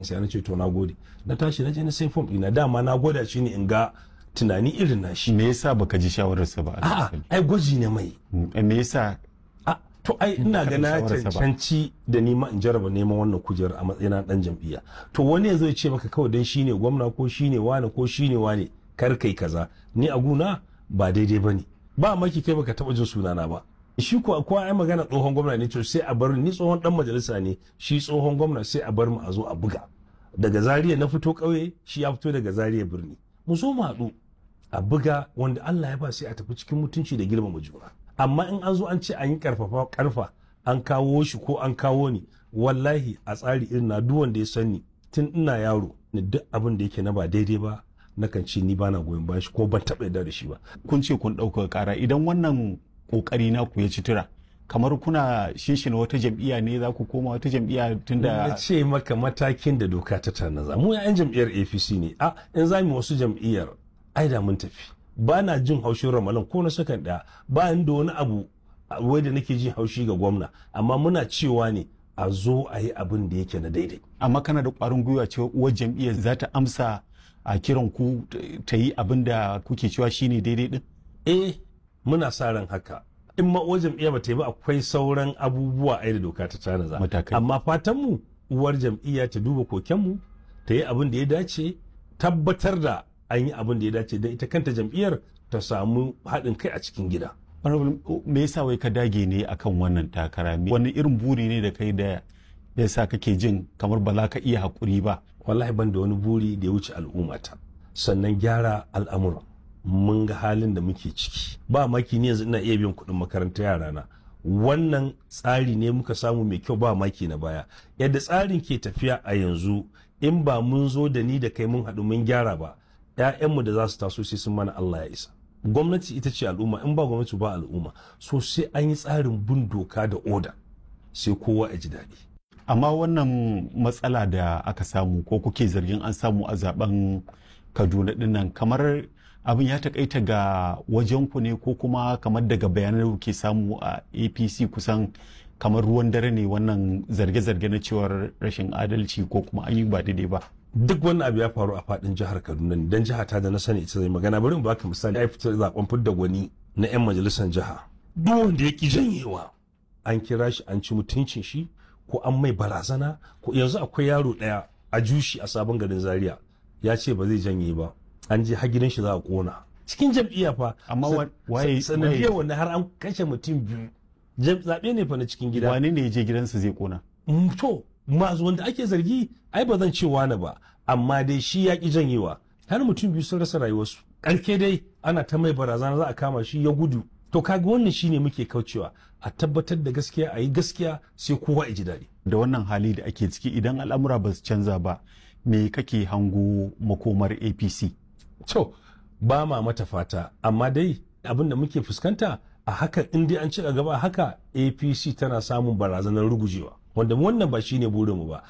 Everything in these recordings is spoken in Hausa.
sai na ce to na gode na tashi na je na sai fom ɗina dama na gwada shi ne in ga tunani irin na shi me yasa baka ji shawararsa ba a'a ai gwaji ne mai me yasa a to ai ina ga na cancanci da ni ma in jaraba neman wannan kujerar a matsayin dan jam'iyya to wani ya zo ya ce maka kawai dan shine gwamna ko shine wane ko shine wane kar kai kaza ni a guna ba daidai bane ba maki kai baka taba jin sunana ba shi ko ko ai magana tsohon gwamna ne to sai a bar ni tsohon dan majalisa ne shi tsohon gwamna sai a bar mu a zo a buga daga zariya na fito kauye shi ya fito daga zariya birni mu zo mu haɗu a buga wanda Allah ya ba sai a tafi cikin mutunci da girmama juna amma in an zo an ce an yi karfafa karfa an kawo shi ko an kawo ni wallahi a tsari irin na duk wanda ya sani tun ina yaro ni duk abin da yake na ba daidai ba nakan ce ni bana goyon bayan shi ko ban taɓa yarda da shi ba kun ce kun ɗauka ƙara idan wannan ƙoƙari na ku ya ci tura kamar kuna shinshina wata jam'iyya ne za ku koma wata jam'iyya tunda na ce maka matakin da doka ta tanaza mu 'yan jam'iyyar apc ne a in za mu wasu jam'iyyar ai da mun tafi ba na jin haushin ramalan ko na sakan ɗaya ba da wani abu wai da nake jin haushi ga gwamna amma muna cewa ne a zo a yi abin da yake na daidai amma kana da ƙwarin gwiwa cewa uwar jam'iyyar za ta amsa a kiran ku ta yi abin da kuke cewa shine daidai din eh muna sa ran haka in ma uwar jam'iyya ba ta yi ba akwai sauran abubuwa ai da doka ta tanaza Matakai. amma fatan mu uwar jam'iyya ta duba koken mu ta yi abin da ya dace tabbatar da an yi abin da ya dace don ita kanta jam'iyyar ta samu haɗin kai a cikin gida Honorable, me yasa wai ka dage ne akan wannan takara Me- wani irin buri ne da kai da yasa kake jin kamar ba za ka iya haƙuri ba wallahi ban da wani buri da ya wuce al'ummata sannan gyara al'amura mun ga halin da muke ciki ba maki ne yanzu ina iya biyan kuɗin makaranta yarana wannan tsari ne muka samu mai kyau ba maki na baya yadda tsarin ke tafiya a yanzu in ba mun zo da ni da kai mun haɗu mun gyara ba 'ya'yanmu da za su taso sai sun mana Allah ya isa gwamnati ita ce al'umma in ba gwamnati ba al'umma so sai an yi tsarin bin doka da oda sai kowa ya ji daɗi amma wannan matsala da aka samu ko kuke zargin an samu a zaben kaduna dinnan kamar abin ya takaita ga wajenku ne ko kuma kamar daga bayanan da kuke samu a apc kusan kamar ruwan dare ne wannan zarge-zarge na cewar rashin adalci ko kuma an yi ba daidai ba duk wannan abu ya faru a fadin jihar kaduna ne don jiha ta da na sani ita zai magana bari in baka misali ai fitar zaben fidda gwani na yan majalisar jiha duk wanda ya ki janyewa an kira shi an ci mutuncin shi ko an mai barazana ko yanzu akwai yaro daya a jushi a sabon garin zaria ya ce ba zai janye ba an je har gidan shi za a kona cikin jam'iyya fa Amma Sa- wa- waye- sa- sanadiyar waye- wanda har an kashe mutum biyu Jam- zaɓe ne fa na cikin gida wane ne ya je gidansa zai kona Mm, to masu wanda ake zargi ai ba zan ce wani ba amma dai shi ya ki janyewa har mutum biyu sun rasa rayuwarsu ƙarke dai ana ta mai barazana za a kama shi ya gudu to kaga wannan shine muke kaucewa a tabbatar da gaskiya a yi gaskiya sai kowa ya ji daɗi da wannan hali da ake ciki idan al'amura ba su canza ba me kake hango makomar apc to ba ma mata fata amma dai abin da muke fuskanta a haka in dai an ci gaba a haka apc tana samun barazanar rugujewa wanda wannan ba shine burinmu ba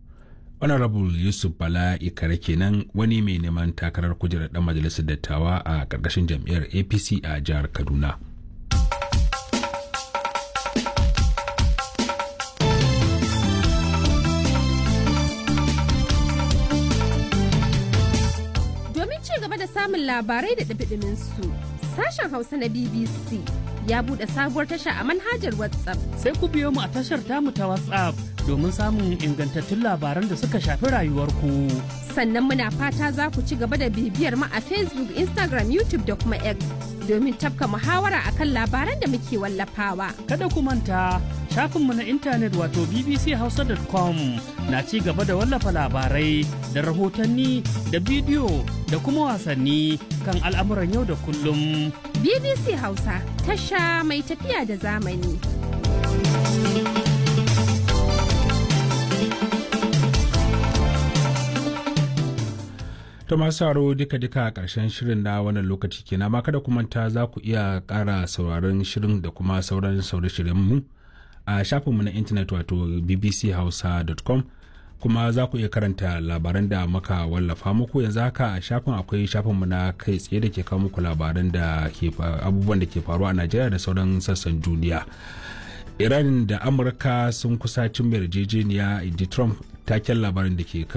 honorable yusuf bala ikare kenan wani mai neman takarar kujerar dan majalisar dattawa a karkashin jam'iyyar apc a jihar kaduna Domin ci gaba da samun labarai da ɗumi su sashen Hausa na BBC ya buɗe sabuwar tasha a manhajar WhatsApp. sai ku biyo mu a tashar tamu ta WhatsApp domin samun ingantattun labaran da suka shafi rayuwarku. Sannan muna fata za ku ci gaba da bibiyar mu a Facebook, Instagram, YouTube da kuma X domin tafka muhawara akan labaran da muke wallafawa. Kada ku manta shafinmu na intanet wato bbchausa.com na ci gaba da wallafa labarai da rahotanni da bidiyo da kuma wasanni kan al'amuran yau da kullum. BBC Hausa tasha mai tafiya da zamani. To masu sauraro duka-duka a ƙarshen shirin na wannan lokaci kenan amma kada ku manta za ku iya ƙara sauraron shirin da kuma sauran sauran shirin mu a shafinmu na intanet wato bbchausa.com kuma za ku iya karanta labaran da muka wallafa muku yanzu haka a shafin akwai shafinmu na kai tsaye da ke kawo muku labaran da ke fa- abubuwan da ke faruwa a Najeriya da sauran sassan duniya. Iran da Amurka sun kusa cin yarjejeniya inji Trump taken labarin da ke kan